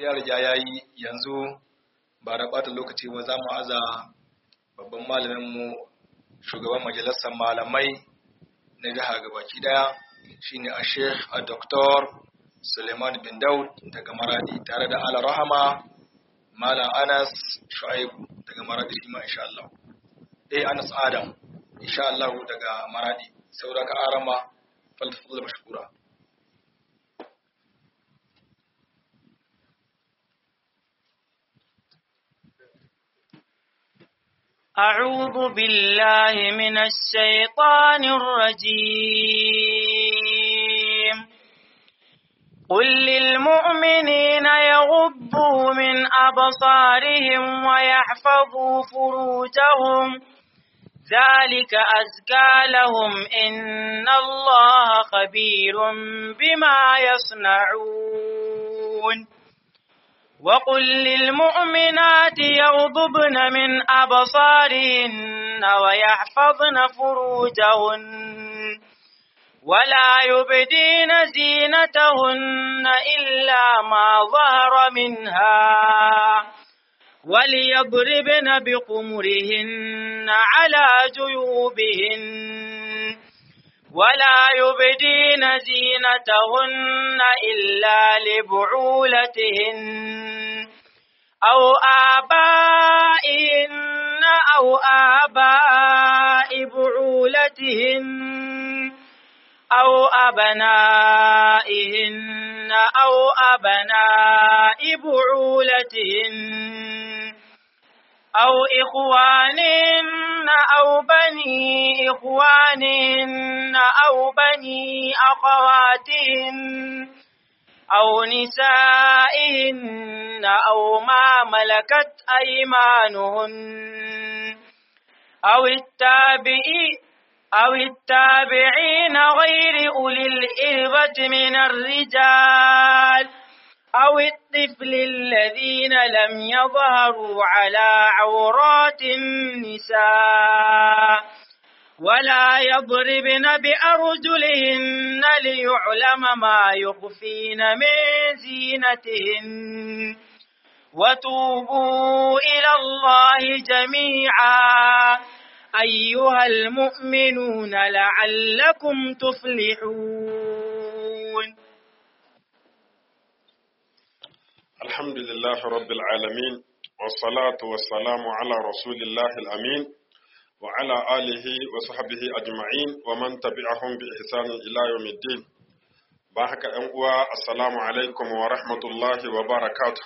ya riga ya yi yanzu ba da ɓata lokaci ba za mu aza babban malaminmu shugaban majalisar malamai na jiha gabaki daya shine a sheikh a doktor suleiman bin daud daga maradi tare da ala rahama malam anas shu'aibu daga maradi shi ma insha Allah eh anas adam insha Allah daga maradi saboda ka arama faltaful mashkura أعوذ بالله من الشيطان الرجيم قل للمؤمنين يغضوا من أبصارهم ويحفظوا فروجهم ذلك أزكى لهم إن الله خبير بما يصنعون وقل للمؤمنات يغضبن من أبصارهن ويحفظن فروجهن ولا يبدين زينتهن إلا ما ظهر منها وليضربن بقمرهن على جيوبهن ولا يبدين زينتهن إلا لبعولتهن أو آبائهن أو آباء بعولتهن أو أبنائهن أو أبناء بعولتهن أو إخوانهن أو بني إخوانهن أو بني أخواتهن أو نسائهن أو ما ملكت أيمانهن أو التابعين أو التابعين غير أولي الإربة من الرجال أو الطفل الذين لم يظهروا على عورات النساء ولا يضربن بأرجلهن ليعلم ما يخفين من زينتهن وتوبوا إلى الله جميعا أيها المؤمنون لعلكم تفلحون الحمد لله رب العالمين والصلاة والسلام على رسول الله الأمين وعلى آله وصحبه أجمعين ومن تبعهم بإحسان إلى يوم الدين بارك أنقوى السلام عليكم ورحمة الله وبركاته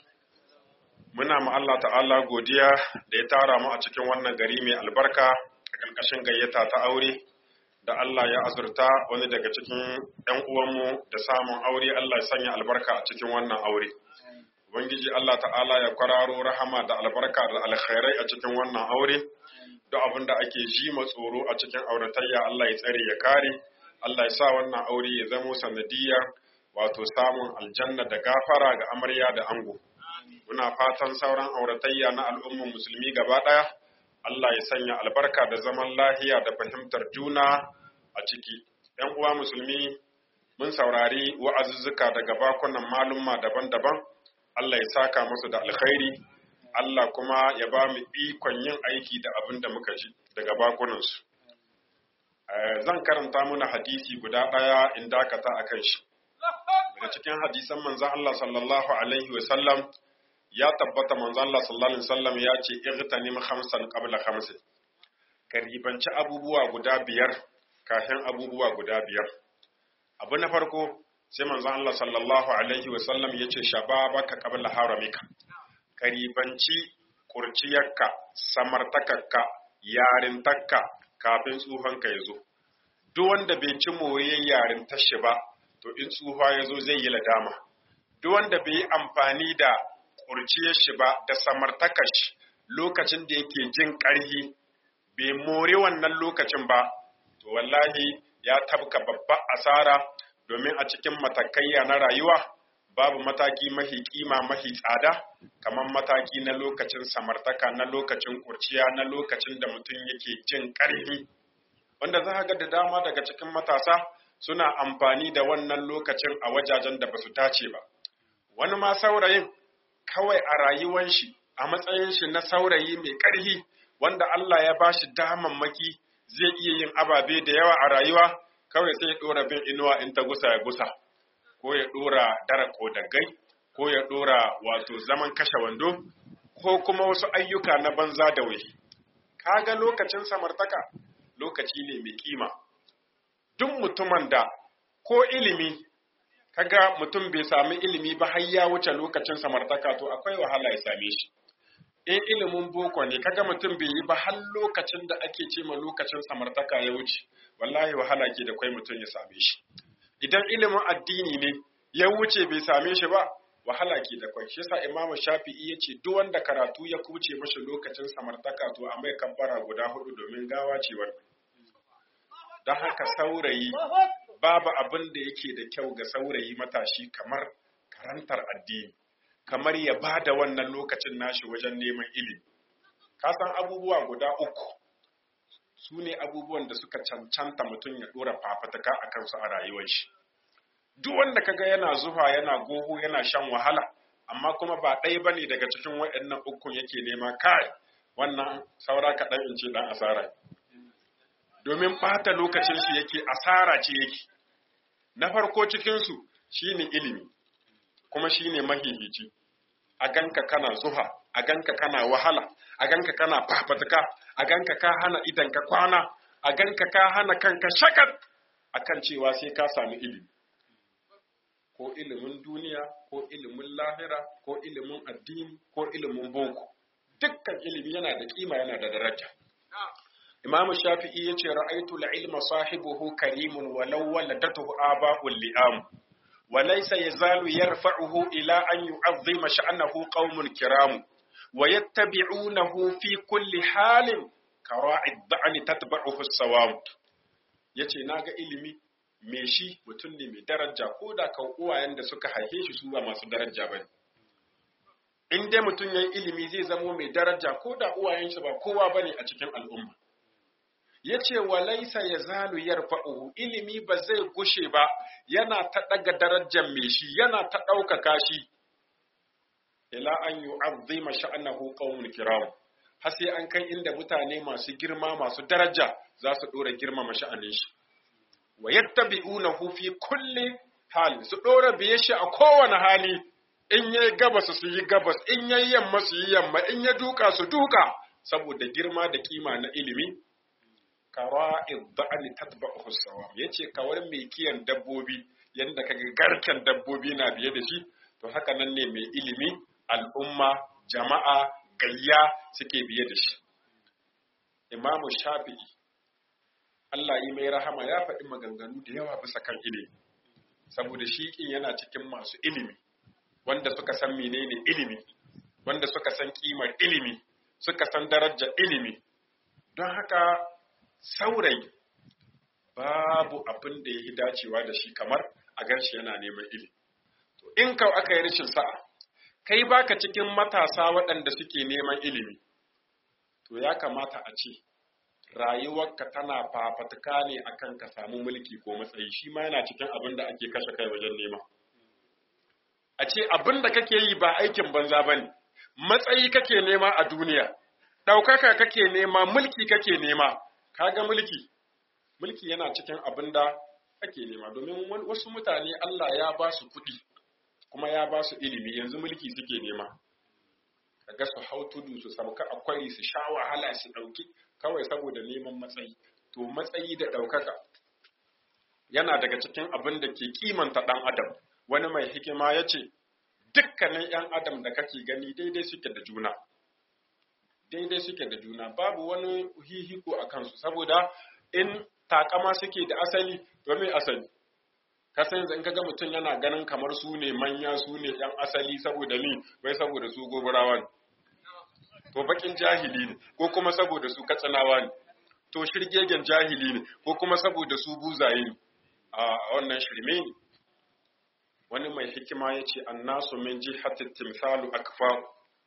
muna ma Allah ta'ala godiya da ya tara mu a cikin wannan gari mai albarka a ƙarƙashin gayyata ta aure da Allah ya azurta wani daga cikin ‘yan uwanmu da samun aure Allah ya sanya albarka a cikin wannan aure. Ubangiji Allah ta'ala ya kwararo rahama da albarka da alkhairai a cikin wannan aure, duk abin da ake ji tsoro a cikin auratayya Allah ya tsare ya kare, Allah ya sa wannan aure ya zamo sanadiyar wato samun aljanna da gafara ga amarya da ango. Muna fatan sauran auratayya na al'ummar musulmi gaba ɗaya, Allah ya sanya albarka da zaman lahiya da fahimtar juna a ciki. ‘Yan uwa musulmi mun saurari wa'azuzzuka daga bakunan malumma daban-daban, Allah ya saka musu da alkhairi, Allah kuma ya ba mu ikon yin aiki da abin da muka ji daga bakunansu. Zan karanta muna hadisi guda ɗaya in dakata a kan shi. Daga cikin hadisan manzan Allah sallallahu Alaihi wasallam ya tabbata manzan Allah sallallahu Alaihi wasallam ya ce, Irtanim khamsan qabla khamsin. Ka ribanci abubuwa guda biyar kafin abubuwa guda biyar. Abu na farko, sai manzon Allah sallallahu alaihi wasallam ya ce shababaka qabla haramika ka ribanci kurciyarka samartakarka yarintarka kafin tsufanka ya zo duk wanda bai ci moriyar yarintar shi ba to in tsufa ya zo zai yi ladama duk wanda bai yi amfani da kurciyar shi ba da samartakar shi lokacin da yake jin ƙarhi bai more wannan lokacin ba to wallahi ya tabka babbar asara domin a cikin matakaiya na rayuwa babu mataki mahi kima mahi tsada kamar mataki na lokacin samartaka na lokacin kurciya na lokacin da mutum yake jin ƙarfi wanda za ga da dama daga cikin matasa suna amfani da wannan lokacin a wajajen da ba su dace ba wani ma saurayin kawai a rayuwan shi a matsayin shi na saurayi mai ƙarfi wanda Allah ya ba shi damammaki zai iya yin ababe da yawa a rayuwa kawai sai ya ɗora bin inuwa in ta gusa ya gusa ko ya ɗora dara kodagai ko ya ɗora wato zaman kashe wando ko kuma wasu ayyuka na banza da wahi kaga lokacin samartaka lokaci ne mai kima duk mutumin da ko ilimi kaga mutum bai sami ilimi ba har ya wuce lokacin samartaka to akwai wahala ya same shi in ilimin boko ne kaga mutum bai yi ba har lokacin da ake ce ma lokacin samartaka ya wuce wallahi wahala ke da kwai mutum ya same shi idan ilimin addini ne ya wuce bai same shi ba wahala ke da kwai shi yasa imamu shafi'i ya ce duk wanda karatu ya kuce mashi lokacin samartaka to a mai kabbara guda hudu domin gawa ce wannan don haka saurayi babu abin da yake da kyau ga saurayi matashi kamar karantar addini kamar ya ba da wannan lokacin nashi wajen neman ilimi ka san abubuwa guda uku su ne abubuwan da suka cancanta mutum ya dora fafataka a kansu a rayuwar shi duk wanda kaga yana zuwa yana goho yana shan wahala amma kuma ba ɗaya ba ne daga cikin waɗannan ukun yake nema kai wannan saura kaɗan in ce ɗan asara domin ɓata lokacin shi yake asara ce yake na farko cikinsu shine ilimi kuma shine mahihici a ganka kana zuha a ganka kana wahala a ganka kana fafatuka a ganka ka hana idan ka kwana a ganka ka hana kanka shakat akan cewa sai ka sami ilimi ko ilimin duniya ko ilimin lahira ko ilimin addini ko ilimin boko dukkan ilimi yana da kima yana da daraja Imam Shafi'i yace ra'aytu al-ilma sahibuhu karimun walau waladatuhu aba'ul li'am wa laysa yazalu yarfa'uhu ila an yu'azzima sha'nahu qaumun kiram wa yattabi'unahu fi kulli halin kara'i ad-da'ni tatba'uhu as-sawam yace naga ilimi me shi mutum ne mai daraja ko da kan uwayen da suka haife shi su ba masu daraja bane in dai mutum yayi ilimi zai zamo mai daraja ko da uwayen shi ba kowa bane a cikin al'umma ya ce wa laisa ya zalu yarfa'uhu ilimi ba zai gushe ba yana ta ɗaga darajar mai shi yana ta ɗaukaka shi ila an yu'azzima sha'anahu qaumun kiram har sai an kai inda mutane masu girma masu daraja za su ɗora girmama sha'anin shi wa yattabi'unahu fi kulli hal su ɗora biye shi a kowane hali in yayi gabas su yi gabas in yayi yamma su yi yamma in ya duka su duka saboda girma da kima na ilimi kara'id da'ani tatba'uhu sawam yace kawar mai kiyan dabbobi yanda kaga garken dabbobi na biye da shi to haka nan ne mai ilimi al'umma jama'a gayya suke biye da shi imamu shafi'i Allah yi mai rahama ya faɗi maganganu da yawa bisa kan ilimi saboda shi kin yana cikin masu ilimi wanda suka san menene ilimi wanda suka san kimar ilimi suka san darajar ilimi don haka saurayi babu abin da ya yi dacewa da shi kamar a ganshi yana neman ilimi. To in ka aka yi rashin sa'a, kai baka cikin matasa waɗanda suke neman ilimi, to ya kamata a ce rayuwarka tana fafatuka ne akan ka samu mulki ko matsayi shi ma yana cikin abin da ake kashe kai wajen nema. A ce abin da kake yi ba aikin banza ba ne, matsayi kake nema a duniya, ɗaukaka kake nema, mulki kake nema, kaga mulki mulki yana cikin abin da ake nema domin wasu mutane Allah ya ba su kuɗi kuma ya ba su ilimi yanzu mulki suke nema kaga su hau tudu su sauka a kwari su sha wahala su ɗauki kawai saboda neman matsayi to matsayi da ɗaukaka yana daga cikin abin da ke kimanta ɗan adam wani mai hikima ya ce dukkanin ‘yan adam da kake gani daidai suke da juna daidai suke da juna babu wani hihiko a kansu saboda in takama suke da asali to me asali kasan yanzu in kaga mutum yana ganin kamar su ne manya su ne yan asali saboda ni wai saboda su goburawa ne to bakin jahili ne ko kuma saboda su katsinawa ne to shirgegen jahili ne ko kuma saboda su buzaye ne a wannan shirme ne wani mai hikima ya ce annasu min jihati timsalu akfaru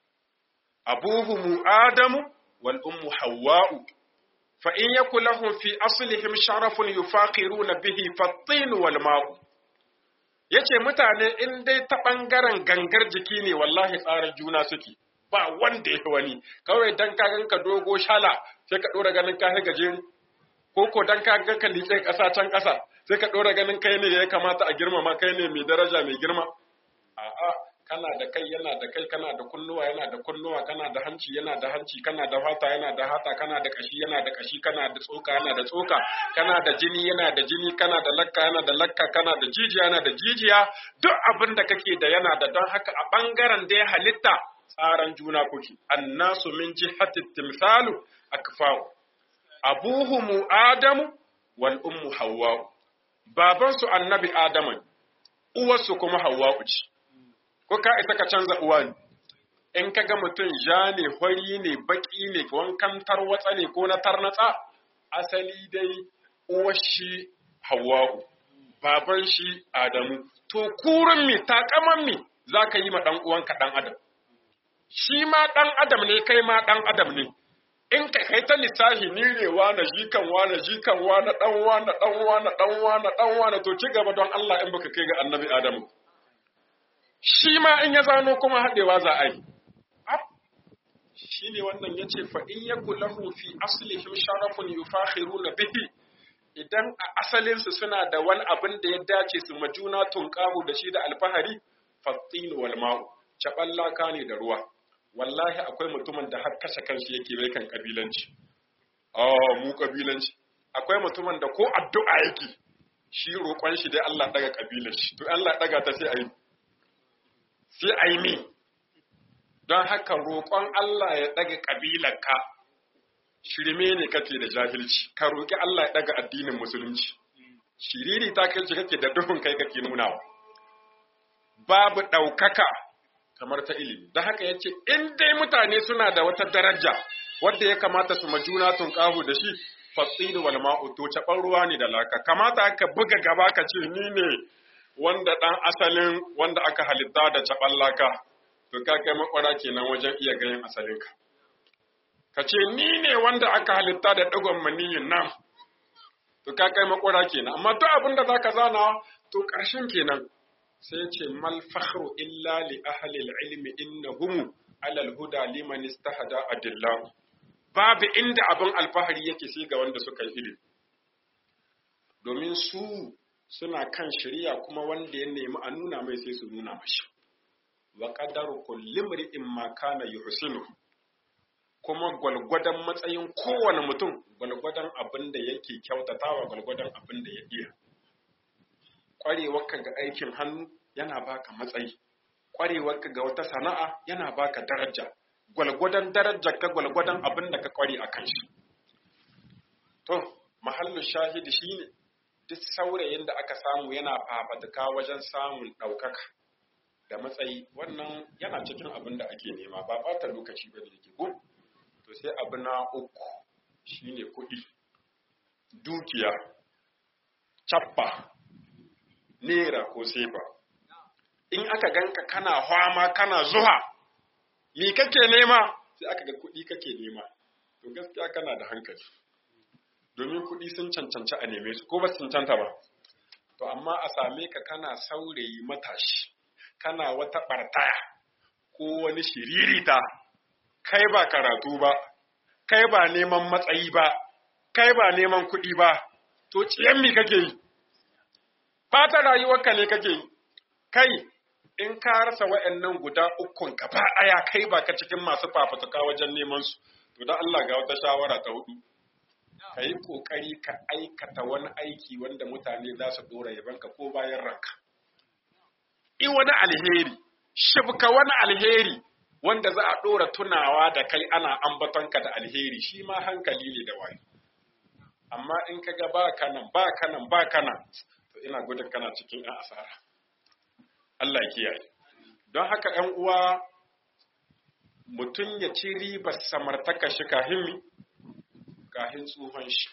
abuhumu adamu wal ummu hawwa'u fa in yakul lahum fi aslihim sharafun yufaqiruna bihi fattin wal ma'u yace mutane in dai ta ɓangaren gangar jiki ne wallahi tsarin juna suke ba wanda ya wani kawai dan ka ganka dogo shala sai ka ɗora ganin ka gajeri ko ko dan ka ganka liƙe ƙasa can ƙasa sai ka ɗora ganin kai ne ya kamata a girmama kai ne mai daraja mai girma a'a kana da kai yana da kai kana da kunnuwa yana da kunnuwa kana da hanci yana da hanci kana da fata yana da hata kana da kashi yana da kashi kana da tsoka yana da tsoka kana da jini yana da jini kana da lakka yana da lakka kana da jijiya yana da jijiya duk abin da kake da yana da don haka a bangaren da ya halitta tsaran juna kuke annasu min jihati timsalu akfa'u abuhumu adamu wal ummu hawwa babansu annabi adamu uwarsu kuma hawwa'u ce ko ka isa ka canza uwa ne in ka ga mutum ja ne hori ne baki ne wankan tarwatsa ne ko na tarnatsa asali dai uwar shi hawa'u baban shi adamu to kurun mi takaman mi za ka yi ma ɗan uwanka ɗan adam shi ma ɗan adam ne kai ma ɗan adam ne in ka kai ta lissafi ni ne na jikan na jikan na ɗan na ɗan na ɗan na ɗan na to ci gaba don Allah in baka kai ga annabi adamu shi ma in ya zano kuma haɗewa za a yi. Shi ne wannan ya ce, fa'in ya lahu fi aslihim sharafun yufakhiru na bihi, idan a asalinsu suna da wani abin da ya dace su majuna tunƙahu da shi da alfahari, fattinu wal ma'u, caɓallaka ne da ruwa. Wallahi akwai mutumin da har kashe kanshi yake bai kan ƙabilanci. Oh, mu ƙabilanci. Akwai mutumin da ko addu'a yake, shi roƙon shi dai Allah ɗaga ƙabilar shi, to Allah ɗaga ta sai a yi. sai a yi min don haka roƙon Allah ya ɗaga ƙabilarka shirme ne kake da jahilci ka roƙi Allah ya ɗaga addinin musulunci shiriri ta kai kake da duhun kai kake nunawa babu ɗaukaka kamar ta ilimi don haka ya ce in dai mutane suna da wata daraja wadda ya kamata su majuna tun ƙahu da shi fasiri wal ma'u to caɓan ruwa ne da laka kamata ka buga gaba ka ce ni ne wanda ɗan asalin wanda aka halitta da caɓan laka, to ka kai makwara kenan wajen iya ganin asalinka. Ka ce, ni ne wanda aka halitta da ɗigon maniyin nan, to ka kai makwara kenan, amma duk abin da za ka zana, to ƙarshen kenan. Sai ce, mal fakhru illa li ahlil ilmi innahumu alal huda liman istahada adillah. Babu inda abin alfahari yake sai ga wanda suka yi ilimi. Domin su suna kan shari'a kuma wanda ya nemi a nuna mai sai su nuna mashi wa qadaru kulli imri'in ma kana yuhsinu kuma gwalgwadon matsayin kowane mutum gwalgwadon abin da yake kyautatawa gwalgwadon abin da ya iya ƙwarewarka ga aikin hannu yana baka matsayi ƙwarewarka ga wata sana'a yana baka daraja gwalgwadon darajar ka gwalgwadon abin da ka ƙware a kan shi to mahallu shahidi shine duk saurayin da aka samu yana fafatuka wajen samun ɗaukaka da matsayi wannan yana cikin abin da ake nema ba ɓata lokaci ba da yake ko to sai abu na uku shine kuɗi dukiya cappa nera ko sefa in aka ganka kana hwama kana zuwa me kake nema sai aka ga kuɗi kake nema to gaskiya kana da hankali domin kuɗi sun cancanci a neme su ko ba su cancanta ba to amma a same ka kana saurayi matashi kana wata ɓartaya ko wani shiririta kai ba karatu ba kai ba neman matsayi ba kai ba neman kuɗi ba to ciyan mi kake yi fata rayuwarka ne kake yi kai in ka rasa wa'annan guda ukun gaba ɗaya kai ba ka cikin masu fafutuka wajen neman su to dan Allah ga wata shawara ta hudu ka yi ƙoƙari ka aikata wani aiki wanda mutane za su ɗora yabanka ko bayan ranka. I wani alheri, shibka wani alheri wanda za a ɗora tunawa da kai ana ambatonka da alheri shi ma hankali ne da wayo. Amma in ka ga ba kanan ba kanan ba kanan to ina gudun kana cikin ‘yan asara. Allah ya kiyaye. Don haka ‘yan uwa mutum ya ci ribar samartaka shi kahimmi kahin tsohon shi.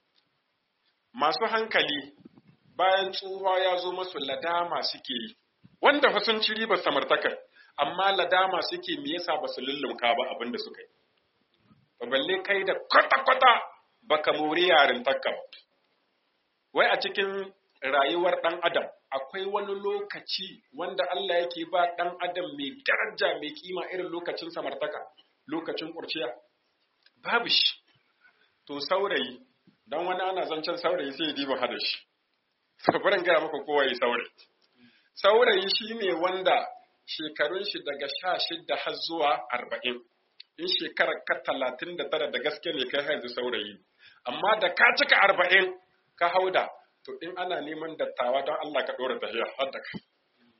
Masu hankali bayan tsohuwa ya zo masu ladama suke yi, wanda fa sun ci ribar samartakar, amma ladama suke me yasa ba su lullumka ba abin da suka yi. Ba balle kai da kwata-kwata baka mori yarin takka ba. Wai a cikin rayuwar ɗan adam akwai wani lokaci wanda Allah yake ba ɗan adam mai daraja mai kima irin lokacin samartaka lokacin ƙurciya babu shi to saurayi dan wani ana zancen saurayi sai ya diba hada shi sabarin gaya maka kowa ya saurayi saurayi shine wanda shekarun shi daga sha shida har zuwa arba'in in shekarar ka talatin da tara da gaske ne kai yanzu saurayi amma da ka cika arba'in ka hauda to in ana neman dattawa don Allah ka ɗora tafiya har da kai.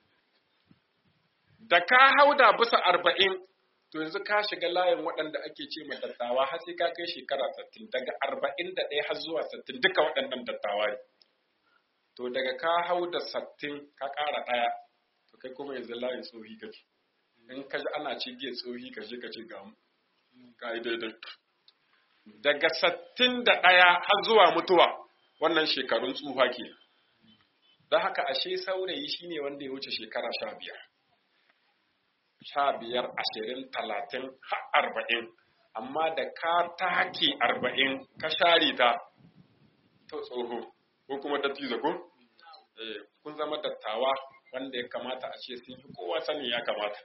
Da ka hauda bisa arba'in, to yanzu ka shiga layin waɗanda ake ce mai dattawa har sai ka kai shekara sattin daga arba'in da ɗaya har zuwa sattin duka waɗannan dattawa ne. To daga ka hau da sattin ka ƙara ɗaya, to kai kuma yanzu layin tsohi kake. In ka ji ana ce giya tsohi ka je ka ce ga mu. Ka yi daidai. Daga sattin da ɗaya har zuwa mutuwa, wannan shekarun tsufa ke don haka ashe saurayi shine wanda ya wuce shekara sha biyar sha biyar ashirin talatin har arba'in amma da ka take arba'in ka share ta to tsoho ko kuma dattijo ko kun zama dattawa wanda ya kamata a ce sun fi kowa sani ya kamata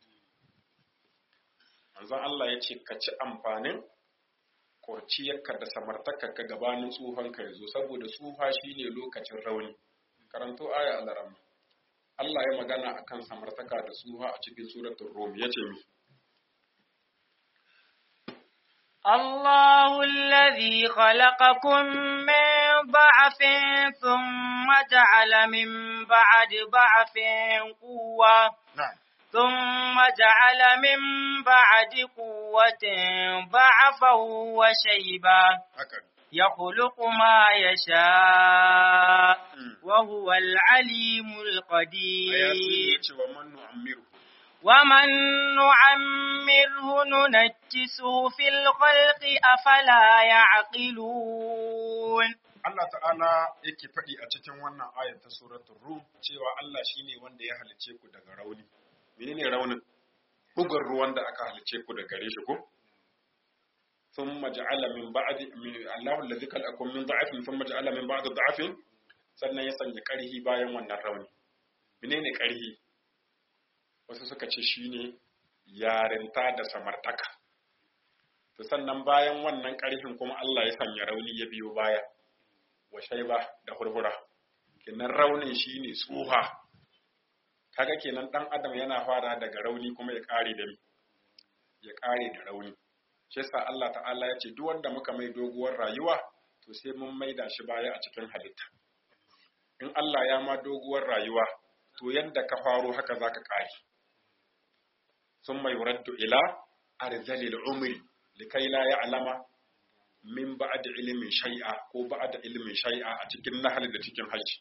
manzon Allah ya ce ka ci amfanin kurciyarka da samartakarka gabanin tsufanka ya zo saboda tsufa shine lokacin rauni karanto aya al-ram Allah ya magana akan samartaka da tsufa a cikin suratul rum yace mi الله الذي خلقكم من ضعف ثم جعل من بعد ضعف قوة na'am ثم جعل من بعد قوة ضعفا وشيبا haka يخلق ما يشاء Mm. وهو العليم aya sun القدير yace wa man nu'ammiru ومن نعمره ننكسه في الخلق أفلا يعقلون Allah ta'ala yake faɗi a cikin wannan ayar ta suratul rum cewa Allah shine wanda ya halice ku daga rauni menene raunin bugun ruwan da aka halice ku daga gare shi ko ثم جعل من بعد من الله الذي خلقكم من ضعف ثم جعل من بعد ضعف sannan ya sanya ƙarhi bayan wannan rauni menene ƙarhi wasu suka ce shine yarinta da samartaka to sannan bayan wannan ƙarhin kuma Allah ya sanya rauni ya biyo baya wa shaiba da hurhura kenan raunin shine tsuha kaga kenan dan adam yana fara daga rauni kuma ya kare da ya kare da rauni shi yasa Allah ta'ala ya ce duk wanda muka mai doguwar rayuwa to sai mun maida shi baya a cikin halitta in Allah ya ma doguwar rayuwa to yadda ka faro haka zaka kare sun mai yuraddu ila arzalil umri likai la ya'lama min ba'da ilimin shay'a ko ba'da ilimin shay'a a cikin nahl da cikin hajji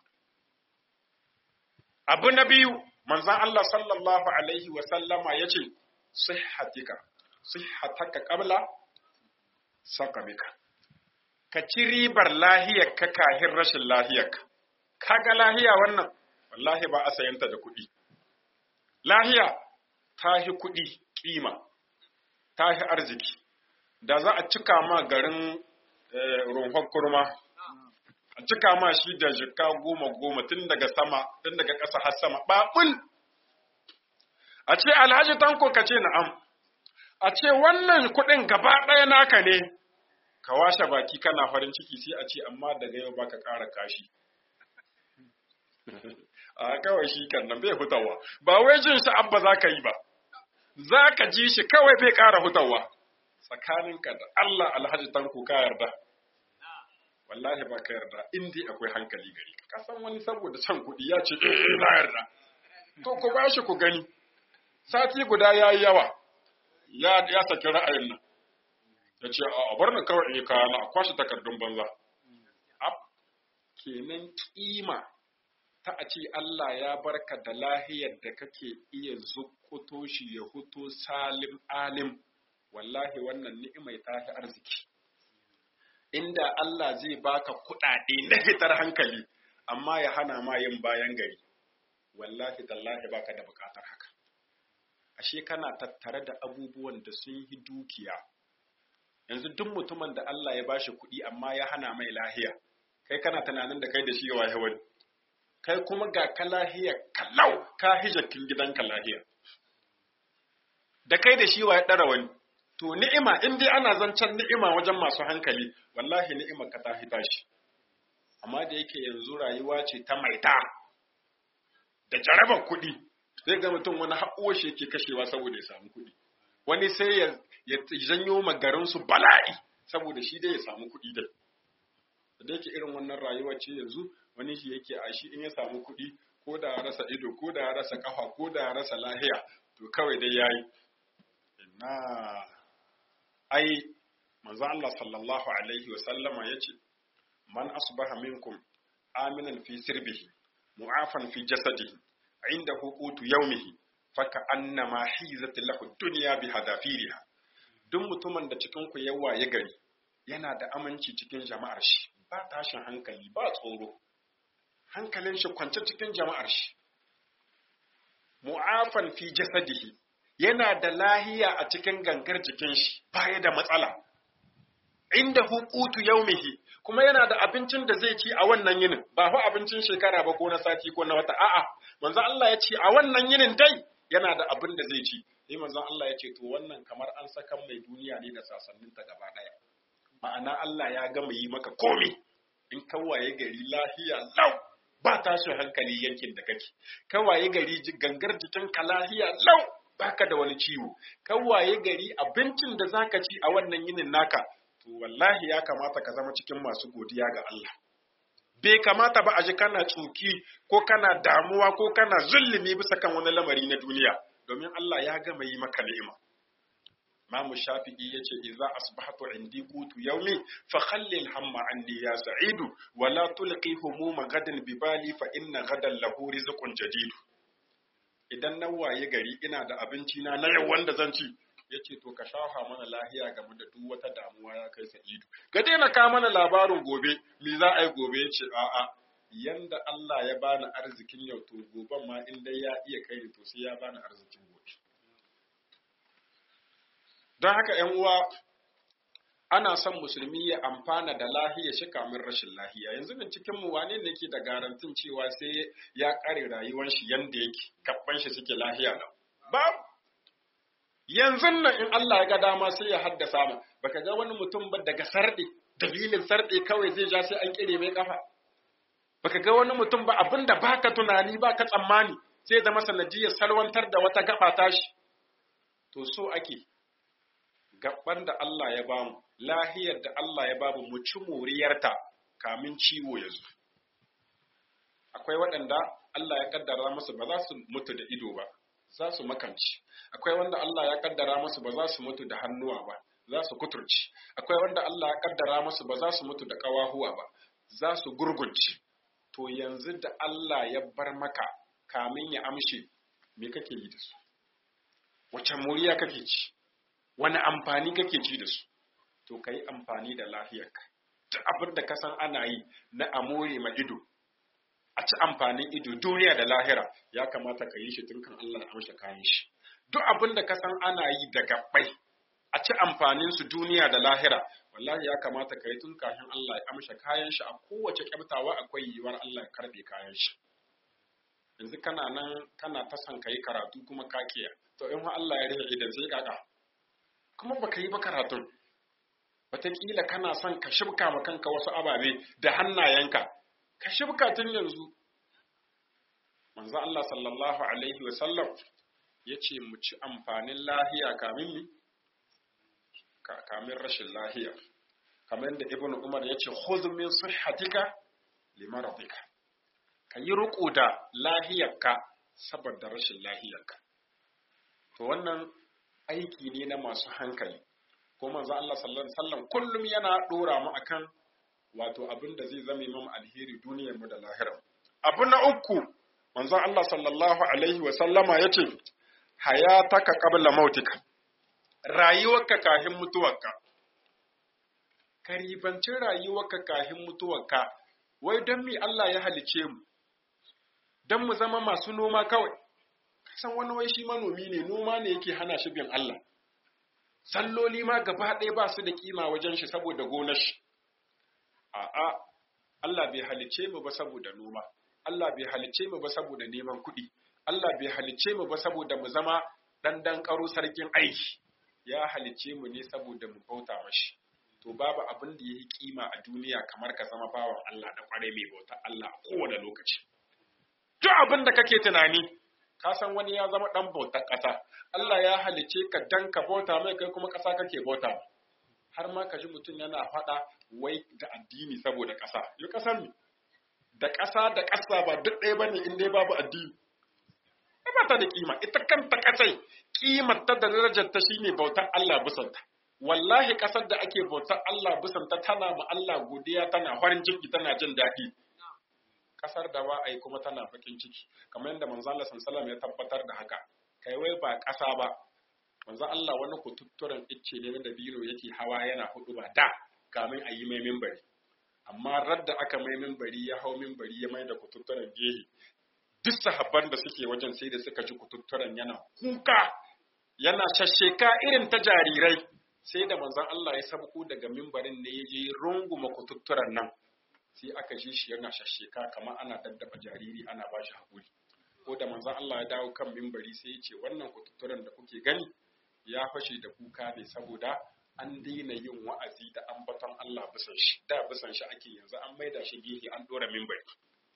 abu na biyu manzon Allah sallallahu alaihi wa sallama yace sihhatika sihhataka qabla sakamika ka ci ribar lahiyar ka kahin rashin lahiyar ka kaga lahiya wannan wallahi ba a sayanta da kuɗi lahiya ta hi kuɗi kima ta hi arziki da za a cika ma garin runhon kurma a cika ma shi da jika goma goma tun daga sama tun daga ƙasa har sama ɓaɓul a ce alhaji tanko ka ce na'am a ce wannan kuɗin gaba ɗaya naka ne ka washe baki kana farin ciki sai a ce amma daga yau baka ƙara kashi a kawai shi kan nan bai hutawa ba wai jin shi abba za ka yi ba za ka ji shi kawai bai ƙara hutawa tsakaninka da Allah alhaji tanko ka yarda wallahi ba ka yarda in dai akwai hankali gari ka san wani saboda can kuɗi ya ce eh na yarda to ku ba shi ku gani sati guda ya yi yawa ya ya saki ra'ayin nan ya ce a bar ni kawai in kaya na a kwashe takardun banza ab kenan kima ta a ce Allah ya barka da lahiyar da kake iya zukkuto shi ya huto salim alim wallahi wannan ni'imai ta fi arziki inda Allah zai baka kuɗaɗe na fitar hankali amma ya hana ma yin bayan gari wallahi tallahi baka da buƙatar haka ashe kana tattare da abubuwan da sun yi dukiya yanzu duk mutumin da Allah ya bashi kuɗi amma ya hana mai lahiya kai kana tunanin da kai da shi waye wani kai kuma ga ka lahiya kallau ka hijakin gidanka lahiya da kai da shi waye ɗara wani to ni'ima in dai ana zancen ni'ima wajen masu hankali wallahi ni'imar ka ta hita shi amma da yake yanzu rayuwa ce ta maita da jarabar kuɗi zai ga mutum wani haƙuwar shi yake kashewa saboda ya samu kuɗi wani sai ya janyo magarinsu bala'i saboda shi dai ya samu kuɗi dai da yake irin wannan rayuwa ce yanzu wani shi yake a shi in ya samu kuɗi ko da ya rasa ido ko da ya rasa kafa ko da ya rasa lahiya to kawai dai yayi na ai manzo Allah sallallahu alaihi wa sallama yace man asbaha minkum aminan fi sirbihi mu'afan fi jasadihi inda hukutu yaumihi faka annama hizat lahu dunya bi hadafiriha duk mutumin da cikin ku yawa ya gari yana da aminci cikin jama'ar shi ba tashin hankali ba tsoro hankalin shi kwance cikin jama'ar shi mu'afan fi jasadihi yana da lahiya a cikin gangar jikin shi baya da matsala inda hukutu yaumihi kuma yana da abincin da zai ci a wannan yinin ba fa abincin shekara ba ko na sati ko na wata a'a manzo Allah ya ce a wannan yinin dai yana da abin da zai ci sai manzo Allah ya ce to wannan kamar an saka mai duniya ne da sasannin ta gaba daya ma'ana Allah ya gama yi maka komai in kawaye gari lahiya lau ba tashin hankali yankin da kake kawaye gari gangar jikin ka lahiya lau baka da wani ciwo kawaye gari abincin da zaka ci a wannan yinin naka to wallahi ya kamata ka zama cikin masu godiya ga Allah. Bai kamata ba a ji kana tsuki ko kana damuwa ko kana zulumi bisa kan wani lamari na duniya, domin Allah ya gama yi maka ni'ima. Mamu Shafi'i ya ce, "Iza asbahatu indi qutu yaumi fa khallil hamma anni ya sa'idu wa la tulqi humuma gadan bibali fa inna gadan lahu rizqun jadidu." Idan na waye gari ina da abinci na na yau wanda zan ci, ya ce to ka shafa mana lahiya game da duk wata damuwa ya kai sa'idu ka daina ka mana labarin gobe me za a yi gobe ya ce a'a yanda Allah ya bani arzikin yau to goben ma in dai ya iya kai to sai ya bani arzikin gobe don haka ƴan uwa ana son musulmi ya amfana da lahiya shi kamin rashin lahiya yanzu bin cikin mu wane ne ke da garantin cewa sai ya kare rayuwar shi yanda yake kabban shi suke lahiya lau babu yanzu nan in Allah ya ga dama sai ya haddasa mu baka ga wani mutum ba daga sarɗe dalilin sarɗe kawai zai ja sai an kire mai kafa baka ga wani mutum ba abinda baka tunani baka tsammani sai zama sanadiyar salwantar da wata gaba tashi to so ake gaban da Allah ya bamu lahiyar da Allah ya bamu mu ci moriyarta kamin ciwo ya zo akwai waɗanda Allah ya kaddara musu ba za su mutu da ido ba za su makamci akwai wanda Allah ya kaddara musu ba za su mutu da hannuwa ba za su kuturci akwai wanda Allah ya kaddara musu ba za su mutu da kawahuwa ba za su gurgunci to yanzu da Allah ya bar maka kamin ya amshe me kake yi da su wace muriya kake ci wani amfani kake ci da su to kai amfani da lafiyarka duk abin da ka san ana yi na amore ma ido a ci amfanin ido duniya da lahira ya kamata ka yi shi tun kan Allah ya amsa kayan shi duk abin da ka san ana yi da gabbai a ci amfanin su duniya da lahira wallahi ya kamata ka yi tun kafin Allah ya amsa kayan shi a kowace kyaftawa akwai yiwuwar Allah ya karbe kayan shi yanzu kana nan kana ta san kai karatu kuma ka kiya to in Allah ya rufe idan sai kaka kuma baka yi ba karatun wataƙila kana son ka shibka ma kanka wasu ababe da hannayenka ka shibka tun yanzu manzo Allah sallallahu alaihi wasallam ya ce mu ci amfanin lahiya kamin mi kamin rashin lahiya kamar yadda ibnu umar ya ce khudh min sihhatika limaradika ka yi riko da lahiyarka saboda rashin lahiyarka to wannan aiki ne na masu hankali ko manzo Allah sallallahu alaihi wasallam kullum yana dora mu akan wato abin da zai zame mu alheri duniyar mu da lahirar abu na uku manzo Allah sallallahu alaihi wasallama yace hayataka qabla mautika rayuwarka kafin mutuwarka ka ribanci rayuwarka kafin mutuwarka wai don mi Allah ya halice mu don mu zama masu noma kawai san wani wai shi manomi ne noma ne yake hana shi bin Allah salloli ma gaba ɗaya ba su da kima wajen shi saboda gonar shi a'a Allah bai halicce mu ba saboda noma Allah bai halicce mu ba saboda neman kuɗi Allah bai halicce mu ba saboda mu zama dan dan karo sarkin aiki ya halicce mu ne saboda mu bauta mashi to babu abin da yayi kima a duniya kamar ka zama bawan Allah da kware mai bauta Allah a kowane lokaci duk abin da kake tunani ka san wani ya zama dan bautar ƙasa Allah ya halicce ka dan ka bauta mai kai kuma ƙasa kake bauta har ma ka ji mutum yana faɗa wai da addini saboda ƙasa yi ƙasar ne da ƙasa da ƙasa ba duk ɗaya bane in dai babu addini ba ta da kima ita kanta ƙasai kimar ta da darajar ta shine bautar Allah bisanta wallahi ƙasar da ake bautar Allah bisanta tana ma Allah godiya tana farin ciki tana jin daɗi ƙasar da ba a yi kuma tana fakin ciki kamar yadda manzo Allah sallallahu ya tabbatar da haka kai wai ba ƙasa ba manzo Allah wani kututturen icce ne da biro yake hawa yana hudu ba da kamin a yi mai mimbari amma radda aka mai mimbari ya hau mimbari ya mai da kututturen gehe duk sahabban da suke wajen sai da suka ji kututturen yana kuka yana shasheka irin ta jarirai sai da manzon Allah ya sabko daga mimbarin ne ya je runguma kututturen nan sai aka ji shi yana shasheka kamar ana daddaba jariri ana ba shi haƙuri ko da manzon Allah ya dawo kan mimbari sai ya ce wannan kututturen da kuke gani ya fashe da kuka ne saboda an daina yin wa'azi da ambaton Allah bisan shi da bisan shi ake yanzu an maida shi gehe an dora mimbari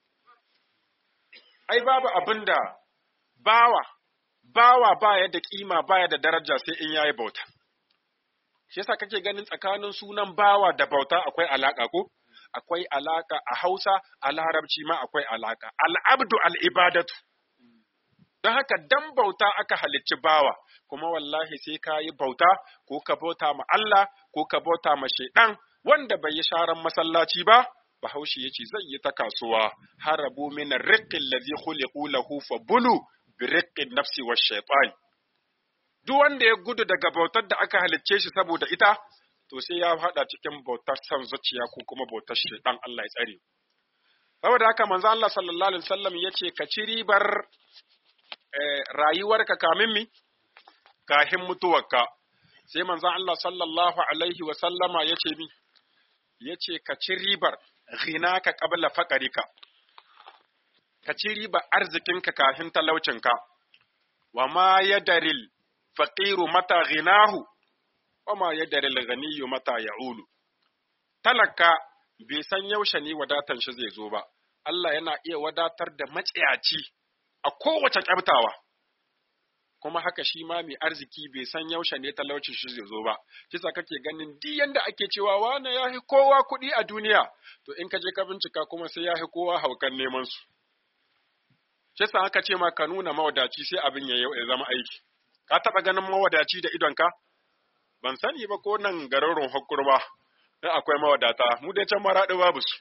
ai babu abin da bawa bawa baya da kima baya da daraja sai in yayi bauta shi yasa kake ganin tsakanin sunan bawa da bauta akwai alaka ko akwai alaka a Hausa a Larabci ma akwai alaka al-abdu al-ibadatu don haka dan bauta aka halicci bawa kuma wallahi sai ka yi bauta ko ka bauta ma Allah ko ka bauta ma shaidan wanda bai yi sharan masallaci ba bahaushe yace zai yi ta kasuwa harabu min ar-riqqi allazi khuliqu lahu fa bulu bi riqqi nafsi wash shaytan duk wanda ya gudu daga bautar da aka halicce shi saboda ita to sai ya hada cikin bautar san zuciya ko kuma bautar shaidan Allah ya tsare saboda haka manzo Allah sallallahu alaihi wasallam yace ka ci ribar rayuwarka kamin mi kahin mutuwarka sai manzo Allah sallallahu alaihi wasallama yace mi yace ka ci ribar ghinaka qabla faqarika ka ci riba arzikinka kafin talaucinka wa ma yadaril faqiru mata ghinahu wa ma yadaril ghaniyyu mata ya'ulu talaka bai san yaushe ne wadatan shi zai zo ba Allah yana iya wadatar da maciyaci a kowace kyabtawa kuma haka shi ma mai arziki bai san yaushe ne talaucin shi zai zo ba kisa kake ganin duk yanda ake cewa wane ya fi kowa kuɗi a duniya to in ka je ka bincika kuma sai ya fi kowa haukan neman su kisa aka ce ma ka nuna mawadaci sai abin ya ya zama aiki ka taɓa ganin mawadaci da idonka ban sani ba ko nan garin hakurma in akwai mawadata mu dai can maraɗi babu su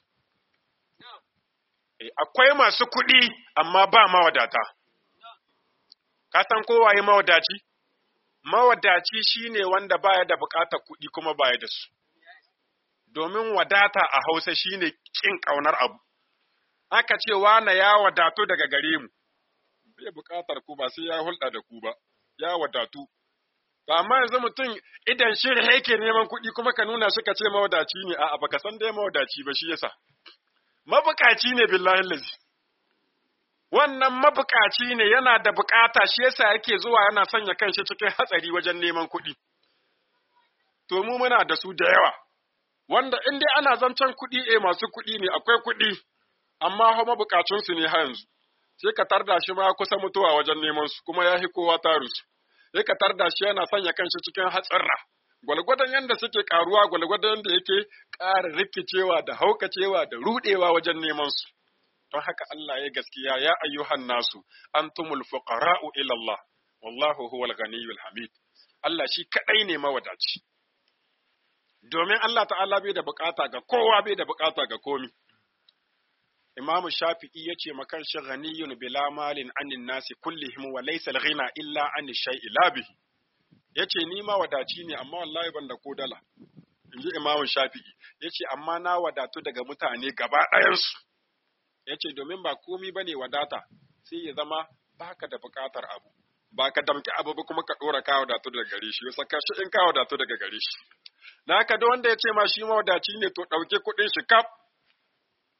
akwai masu kuɗi amma ba mawadata ka san kowaye mawadaci? Mawadaci shine wanda baya da buƙatar kuɗi kuma baya da su. Domin wadata a Hausa shine ƙin ƙaunar abu. Aka ce wane ya wadatu daga gare mu, bai buƙatar ku ba sai ya hulɗa da ku ba, ya wadatu. Amma yanzu mutum idan shirin yake neman kuɗi kuma ka nuna suka ce mawadaci ne, a'a baka san dai mawadaci ba shi yasa. Mabukaci ne billahi lazi. wannan mabukaci ne yana da bukata shi yasa yake zuwa yana sanya kanshi cikin hatsari wajen neman kuɗi. To mu muna da su da yawa, wanda in dai ana zancen kuɗi eh masu kuɗi ne akwai kuɗi, amma fa mabukacinsu ne har yanzu. Sai ka tarda shi ma kusa mutuwa wajen neman su kuma ya fi kowa tarusu. Sai ka tarda shi yana sanya kanshi cikin hatsarra. Gwalgwadon yadda suke karuwa gwalgwadon yadda yake ƙara rikicewa da haukacewa da ruɗewa wajen neman su. don haka Allah ya gaskiya ya ayyuhan nasu antumul fuqara'u ila Allah wallahu huwal ghaniyyul hamid Allah shi kadai ne mawadaci domin Allah ta'ala bai da bukata ga kowa bai da bukata ga komi Imam Shafi'i yace makan shi ghaniyyun bila malin anin nasi kullihim wa laysa al-ghina illa an shay'i la bihi yace ni ma wadaci ne amma wallahi ban da ko dala inji Imam Shafi'i yace amma na wadatu daga mutane gaba ɗayansu ya ce domin ba komi ba ne wadata sai ya zama baka da buƙatar abu ba ka damki abu ba kuma ka ɗora ka wadatu daga gare shi saka shi in ka wadatu daga gare shi na haka da wanda ya ce ma shi mawadaci ne to ɗauke kuɗin shi kaf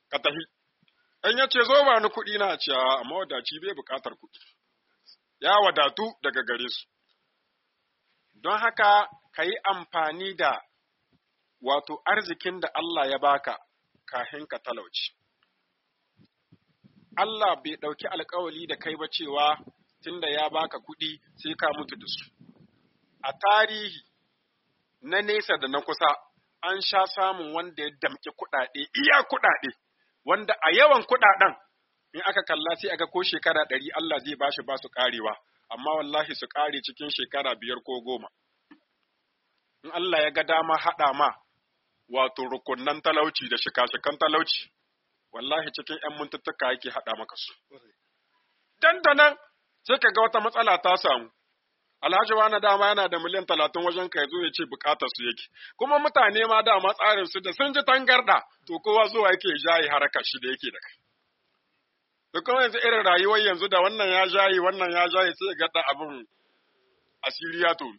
ka tafi in ya ce zo ba ni kuɗi na ce a mawadaci bai buƙatar kuɗi ya wadatu daga gare su don haka ka yi amfani da wato arzikin da Allah ya baka kafin ka talauci Allah bai ɗauki alkawali da kai ba cewa tunda ya baka kuɗi sai ka mutu da su a tarihi na nesa da na kusa an sha samun wanda ya damƙi kuɗaɗe iya kuɗaɗe wanda a yawan kuɗaɗen in aka kalla sai aga ko shekara ɗari Allah zai bashi ba su ƙarewa amma wallahi su ƙare cikin shekara biyar ko goma in Allah ya ga dama haɗa ma wato rukunnan talauci da shika-shikan talauci wallahi cikin ‘yan mintuttuka yake haɗa maka su. Dandanan sai ka ga wata matsala ta samu, Alhaji wani dama yana da miliyan talatin wajen ka zo ya ce bukatar su yake, kuma mutane ma dama tsarin su da sun ji tangarda to kowa zuwa yake jayi harakar shi da yake da kai. Da kuma yanzu irin rayuwar yanzu da wannan ya jayi wannan ya jayi sai ga da abin asiri ya to.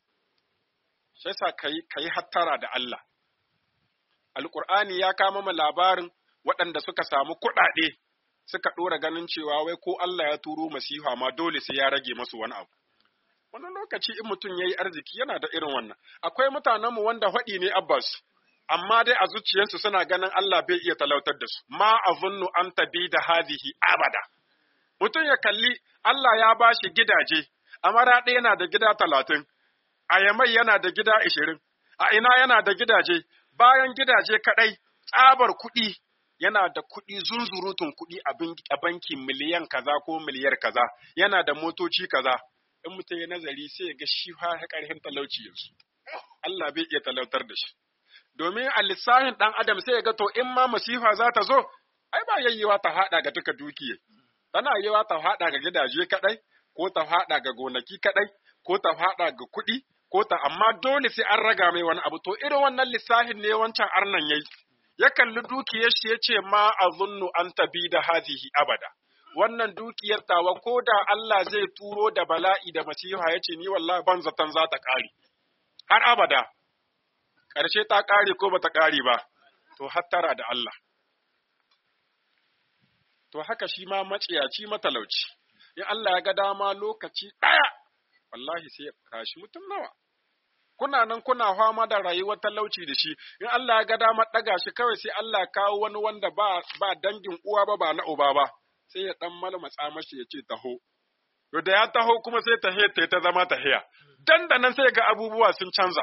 Sai sa ka yi hattara da Allah. Alƙur'ani ya kama mu labarin waɗanda suka samu kuɗaɗe suka ɗora ganin cewa wai ko Allah ya turo masiha ma dole sai ya rage masu wani abu. Wani lokaci in mutum ya yi arziki yana da irin wannan. Akwai mutanenmu wanda haɗi ne Abbas, amma dai a zuciyarsu suna ganin Allah bai iya talautar da su. Ma azunnu an tabi da hazihi abada. Mutum ya kalli Allah ya ba shi gidaje, a maraɗe yana da gida talatin, a Yamai yana da gida ishirin, a ina yana da gidaje, bayan gidaje kaɗai, tsabar kuɗi yana da kuɗi zunzurutun kuɗi a banki miliyan kaza ko miliyar kaza, yana da motoci kaza. In mutum ya nazari sai ya ga shi ha ƙarfin talauci yanzu. Allah bai iya talautar da shi. Domin a lissafin ɗan adam sai ya ga to in ma masifa za ta zo, ai ba yayyewa ta haɗa ga duka dukiya. Tana yiwa ta haɗa ga gidaje kaɗai, ko ta haɗa ga gonaki kaɗai, ko ta haɗa ga kuɗi, ko ta amma dole sai an raga mai wani abu. To irin wannan lissafin ne wancan arnan yayi. ya kalli dukiyar shi ya ce ma a zunnu an tabi da hazihi abada. Wannan dukiyar tawa ko da Allah zai turo da bala'i da masiha ya ce ni wallahi ban zaton za ta ƙare. Har abada, ƙarshe ta ƙare ko ba ta ƙare ba, to hattara da Allah. To haka shi ma maciyaci matalauci, in Allah ya ga dama lokaci ɗaya, wallahi sai ya kashi mutum nawa. kuna nan kuna fama da rayuwar talauci da shi in Allah ya ga damar ɗaga shi kawai sai Allah kawo wani wanda ba ba dangin uwa ba ba na uba ba sai ya dan malmatsa mashi ya ce taho to da ya taho kuma sai ta ta ta zama tahiya dan da nan sai ga abubuwa sun canza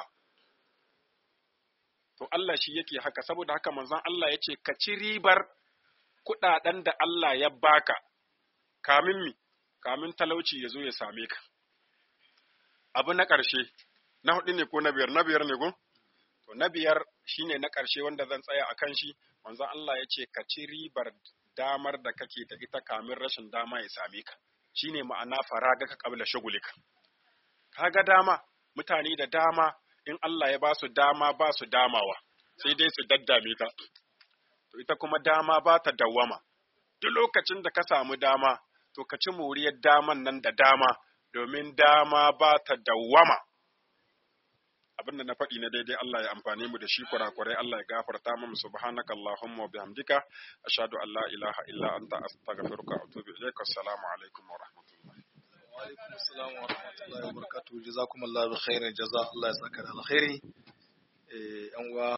to Allah shi yake haka saboda haka manzon Allah ya ce ka ci ribar kuɗaɗen da Allah ya baka kamin mi kamin talauci ya zo ya same ka abu na ƙarshe na hudu ne ko na biyar na biyar ne ko to na biyar shine na ƙarshe wanda zan tsaya a kan shi manzon Allah ya ce ka ci ribar damar da kake da ita kamin rashin dama ya same ka shine ma'ana faraga ka kabla shagulika kaga dama mutane da dama in Allah ya ba su dama ba su damawa sai dai su daddame ta to ita kuma dama ba ta dawwama duk lokacin da ka samu dama to ka ci moriyar daman nan da dama domin dama ba ta dawwama abin da na faɗi na daidai Allah ya amfani mu da shi kurakurai Allah ya gafarta mu subhanaka allahumma wa bihamdika ashhadu an la ilaha illa anta astaghfiruka wa atubu ilaik assalamu alaikum wa rahmatullahi wa alaikum assalam wa rahmatullahi wa barakatuh jazakumullahu khairan jaza Allah ya saka da alkhairi eh yan uwa